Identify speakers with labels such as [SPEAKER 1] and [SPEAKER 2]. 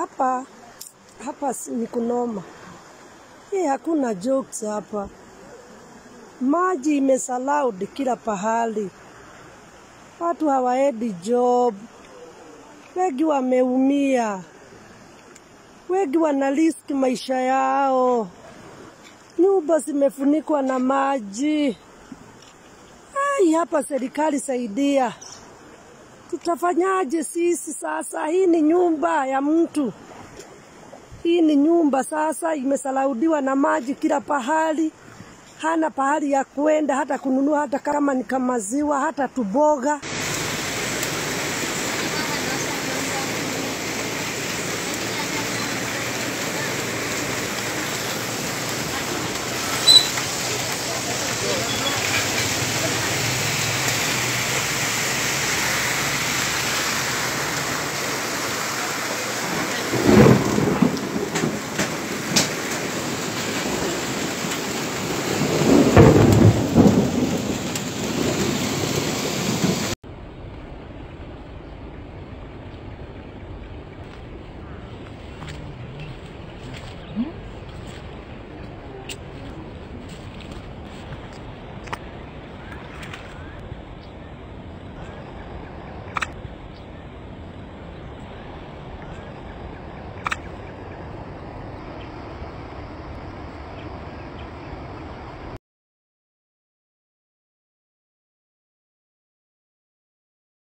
[SPEAKER 1] hapa hapa si- ni kunoma. Hii hakuna jokes hapa. Maji imesalaud kila pahali, watu hawaendi job, wengi wameumia, wengi wana risk maisha yao, nyumba zimefunikwa na maji. Ai, hapa serikali saidia, tutafanyaje sisi sasa? Hii ni nyumba ya mtu, hii ni nyumba sasa, imesalaudiwa na maji kila pahali, hana pahali ya kwenda hata kununua, hata kama ni kamaziwa, hata tuboga.